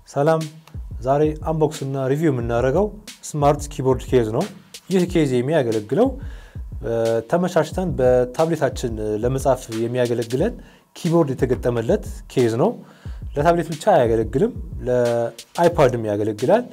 ሰላም፣ ዛሬ አንቦክስ እና ሪቪው የምናደርገው ስማርት ኪቦርድ ኬዝ ነው። ይህ ኬዝ የሚያገለግለው ተመቻችተን በታብሌታችን ለመጻፍ የሚያገለግለን ኪቦርድ የተገጠመለት ኬዝ ነው። ለታብሌት ብቻ አያገለግልም፣ ለአይፓድም ያገለግላል።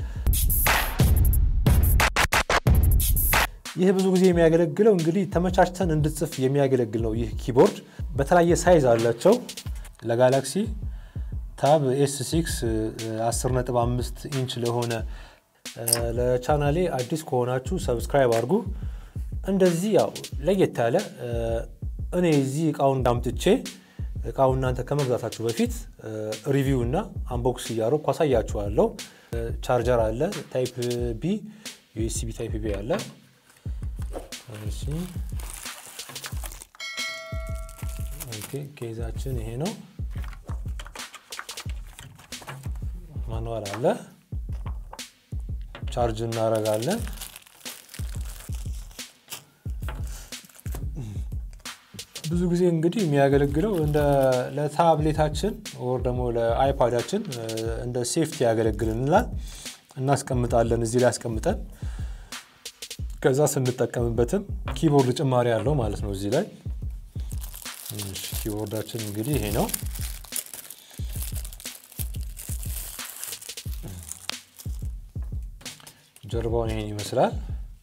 ይህ ብዙ ጊዜ የሚያገለግለው እንግዲህ ተመቻችተን እንድጽፍ የሚያገለግል ነው። ይህ ኪቦርድ በተለያየ ሳይዝ አላቸው። ለጋላክሲ ታብ ኤስ ሲክስ 10.5 ኢንች ለሆነ ለቻናሌ አዲስ ከሆናችሁ ሰብስክራይብ አድርጉ። እንደዚህ ያው ለየት ያለ እኔ እዚህ እቃውን እንዳምጥቼ እቃው እናንተ ከመግዛታችሁ በፊት ሪቪው እና አንቦክስ እያደረኩ አሳያችኋለሁ። ቻርጀር አለ፣ ታይፕ ቢ ዩኤስቢ ታይፕ ቢ አለ። ኬዛችን ይሄ ነው። ማንዋል አለ። ቻርጅ እናደርጋለን። ብዙ ጊዜ እንግዲህ የሚያገለግለው እንደ ለታብሌታችን ወር ደግሞ ለአይፓዳችን እንደ ሴፍቲ ያገለግልናል። እናስቀምጣለን እዚህ ላይ አስቀምጠን ከዛ ስንጠቀምበትም ኪቦርድ ጭማሪ አለው ማለት ነው። እዚህ ላይ ኪቦርዳችን እንግዲህ ይሄ ነው። ጀርባውን ይሄን ይመስላል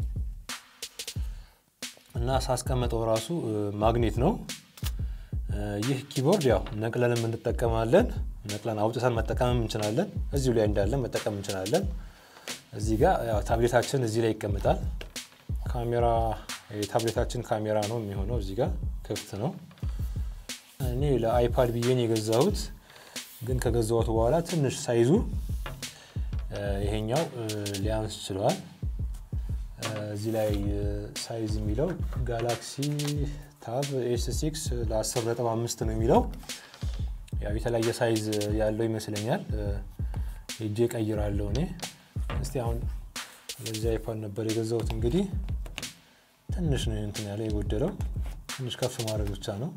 እና ሳስቀመጠው ራሱ ማግኔት ነው። ይህ ኪቦርድ ያው ነቅለንም እንጠቀማለን። ነቅለን አውጥተን መጠቀምም እንችላለን። እዚሁ ላይ እንዳለን መጠቀም እንችላለን። እዚህ ጋር ያው ታብሌታችን እዚህ ላይ ይቀመጣል። ካሜራ የታብሌታችን ካሜራ ነው የሚሆነው። እዚህ ጋር ክፍት ነው። እኔ ለአይፓድ ብዬን የገዛሁት ግን ከገዛሁት በኋላ ትንሽ ሳይዙ ይሄኛው ሊያንስ ችሏል። እዚህ ላይ ሳይዝ የሚለው ጋላክሲ ታብ ኤስ ሲክስ ለ10 ነጥብ አምስት ነው የሚለው ያው የተለያየ ሳይዝ ያለው ይመስለኛል። ሄጄ ቀይራለሁ እኔ እስቲ አሁን ለዚህ አይፓድ ነበር የገዛሁት እንግዲህ ትንሽ ነው እንትን ያለ የጎደለው ትንሽ ከፍ ማድረግ ብቻ ነው።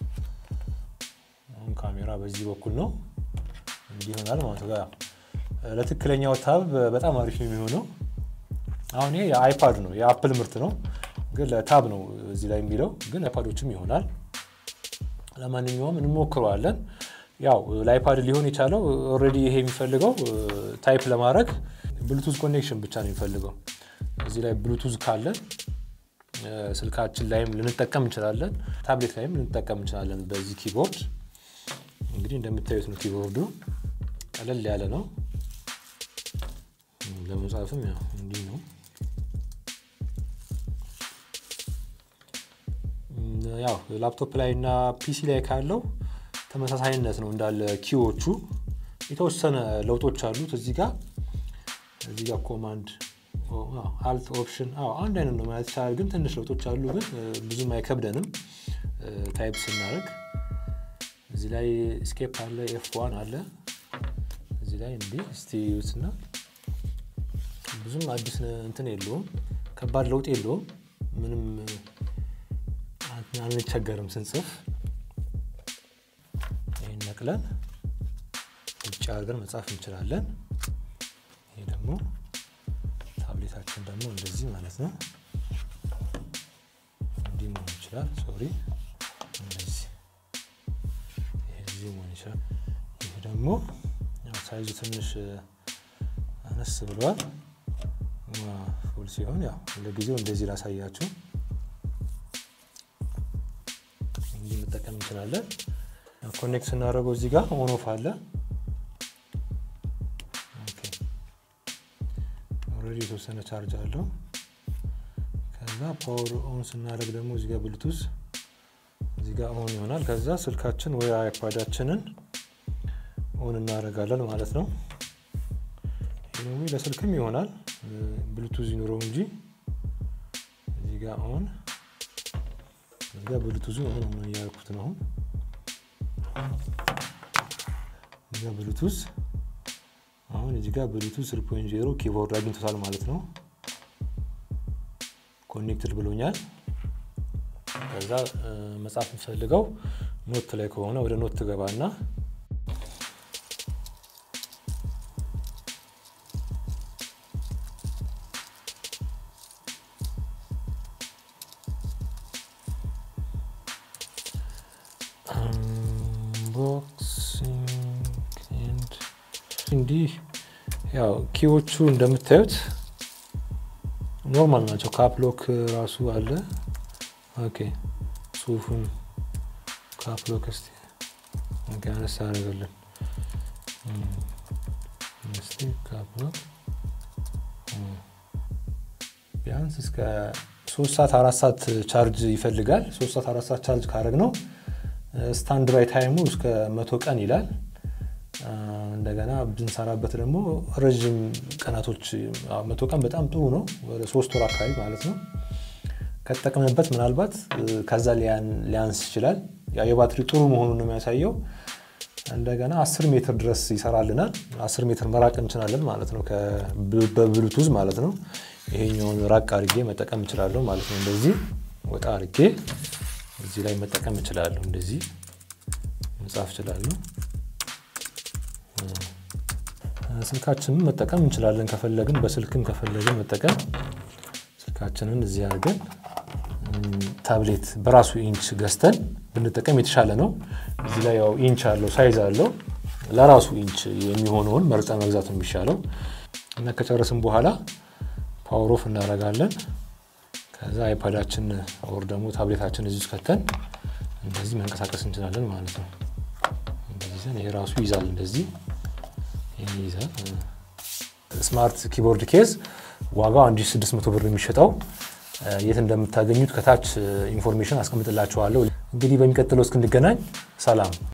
አሁን ካሜራ በዚህ በኩል ነው እንዲህ ይሆናል ማለት ነው። ለትክክለኛው ታብ በጣም አሪፍ ነው የሚሆነው። አሁን ይሄ የአይፓድ ነው የአፕል ምርት ነው፣ ግን ለታብ ነው እዚህ ላይ የሚለው ግን አይፓዶችም ይሆናል። ለማንኛውም እንሞክረዋለን። ያው ለአይፓድ ሊሆን የቻለው ኦልሬዲ ይሄ የሚፈልገው ታይፕ ለማድረግ ብሉቱዝ ኮኔክሽን ብቻ ነው የሚፈልገው። እዚህ ላይ ብሉቱዝ ካለን ስልካችን ላይም ልንጠቀም እንችላለን፣ ታብሌት ላይም ልንጠቀም እንችላለን። በዚህ ኪቦርድ እንግዲህ እንደምታዩት ነው። ኪቦርዱ ቀለል ያለ ነው። ለመጻፍም ያው እንዲህ ነው። ያው ላፕቶፕ ላይ እና ፒሲ ላይ ካለው ተመሳሳይነት ነው እንዳለ ኪዎቹ የተወሰነ ለውጦች አሉት። እዚህ ጋር እዚህ ጋር ኮማንድ አልት ኦፕሽን አንድ አይነት ነው ማለት ይቻላል። ግን ትንሽ ለውጦች አሉ፣ ግን ብዙም አይከብደንም ታይፕ ስናደርግ። እዚህ ላይ ስኬፕ አለ፣ ኤፍ ዋን አለ እዚህ ላይ እንዲህ እስቲ ዩትና ብዙም አዲስ እንትን የለውም፣ ከባድ ለውጥ የለውም። ምንም አንቸገርም ስንጽፍ። ይህን ነቅለን ውጭ አድርገን መጻፍ እንችላለን። ይሄ ደግሞ ታብሌታችን ደግሞ እንደዚህ ማለት ነው። እንዲህ መሆን ይችላል። ሶሪ እንደዚህ ይሄ መሆን ይችላል። ይሄ ደግሞ ሳይዙ ትንሽ አነስ ብሏል። ፉል ሲሆን ያው ለጊዜው እንደዚህ ላሳያችሁ። እንዲህ መጠቀም እንችላለን። ኮኔክት ስናደርገው እዚህ ጋር ኦን ኦፍ አለ። ኦልሬዲ የተወሰነ ቻርጅ አለው። ከዛ ፓወር ኦን ስናደርግ ደግሞ እዚህ ጋር ብሉቱዝ እዚህ ጋር ኦን ይሆናል። ከዛ ስልካችን ወይ አይፓዳችንን ኦን እናደርጋለን ማለት ነው። ይሄ ለስልክም ይሆናል ብሉቱዝ ይኑረው እንጂ እዚህ ጋር ኦን እዚህ ጋር ብሉቱዙ ኦን ሆነ እያልኩት ነው። እዚህ ጋር ብሉቱዝ አሁን እዚህ ጋር ብሉቱዝ 3.0 ኪቦርድ አግኝቶታል ማለት ነው። ኮኔክትድ ብሎኛል። ከዛ መጻፍ የምፈልገው ኖት ላይ ከሆነ ወደ ኖት ትገባና እንዲህ ያው ኪዎቹ እንደምታዩት ኖርማል ናቸው። ካፕሎክ ራሱ አለ። ኦኬ ጽሁፉን ካፕሎክ እስቲ ኦኬ አነሳ አደረገልን እስቲ ካፕሎክ ቢያንስ እስከ ሶስት ሰዓት አራት ሰዓት ቻርጅ ይፈልጋል። ሶስት ሰዓት አራት ሰዓት ቻርጅ ካደረግ ነው ስታንድ ባይ ታይሙ እስከ መቶ ቀን ይላል። እንደገና ብንሰራበት ደግሞ ረዥም ቀናቶች መቶ ቀን በጣም ጥሩ ነው። ወደ ሶስት ወር አካባቢ ማለት ነው። ከተጠቀምንበት ምናልባት ከዛ ሊያንስ ይችላል። የባትሪ ጥሩ መሆኑን ነው የሚያሳየው። እንደገና አስር ሜትር ድረስ ይሰራልናል። አስር ሜትር መራቅ እንችላለን ማለት ነው፣ በብሉቱዝ ማለት ነው። ይሄኛውን ራቅ አድርጌ መጠቀም እችላለሁ ማለት ነው። እንደዚህ ወጣ አድርጌ እዚህ ላይ መጠቀም እችላለሁ። እንደዚህ መጻፍ እችላለሁ። ስልካችንን መጠቀም እንችላለን ከፈለግን፣ በስልክም ከፈለግን መጠቀም ስልካችንን እዚህ አድርገን ታብሌት በራሱ ኢንች ገዝተን ብንጠቀም የተሻለ ነው። እዚህ ላይ ያው ኢንች አለው ሳይዝ አለው። ለራሱ ኢንች የሚሆነውን መርጠ መግዛት ነው የሚሻለው እና ከጨረስን በኋላ ፓወር ኦፍ እናደርጋለን። ከዛ አይፓዳችን ወር ደግሞ ታብሌታችን እዚህ ውስጥ ከተን እንደዚህ መንቀሳቀስ እንችላለን ማለት ነው። እንደዚህ ይሄ ራሱ ይዛል፣ እንደዚህ ይይዛል። ስማርት ኪቦርድ ኬዝ ዋጋው 1600 ብር የሚሸጠው የት እንደምታገኙት ከታች ኢንፎርሜሽን አስቀምጥላችኋለሁ። እንግዲህ በሚቀጥለው እስክንገናኝ ሰላም።